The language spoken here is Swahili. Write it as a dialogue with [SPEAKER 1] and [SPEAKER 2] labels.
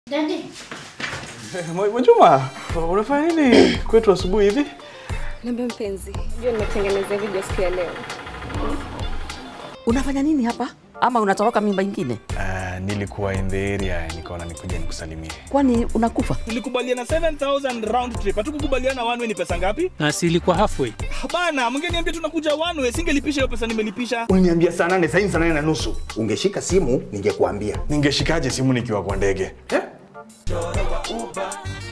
[SPEAKER 1] Dadi,
[SPEAKER 2] Mwajuma, unafanya nini kwetu asubuhi hivi?
[SPEAKER 3] Niambie mpenzi, jua nimekutengenezea video siku ya leo.
[SPEAKER 4] Unafanya nini hapa? Ama unatoroka mimba ingine?
[SPEAKER 2] Uh, nilikuwa in the area nikaona nikuja nikusalimie.
[SPEAKER 4] Kwani unakufa?
[SPEAKER 5] tulikubaliana 7000 round trip hatukukubaliana one way ni pesa ngapi
[SPEAKER 6] na si ilikuwa halfway.
[SPEAKER 5] bana mngeniambia tunakuja one way singelipisha hiyo pesa nimelipisha
[SPEAKER 7] Uliniambia saa nane, sasa hivi saa nane na nusu. Ungeshika simu ningekuambia.
[SPEAKER 2] Ningeshikaje simu nikiwa kwa ndege?
[SPEAKER 7] Eh?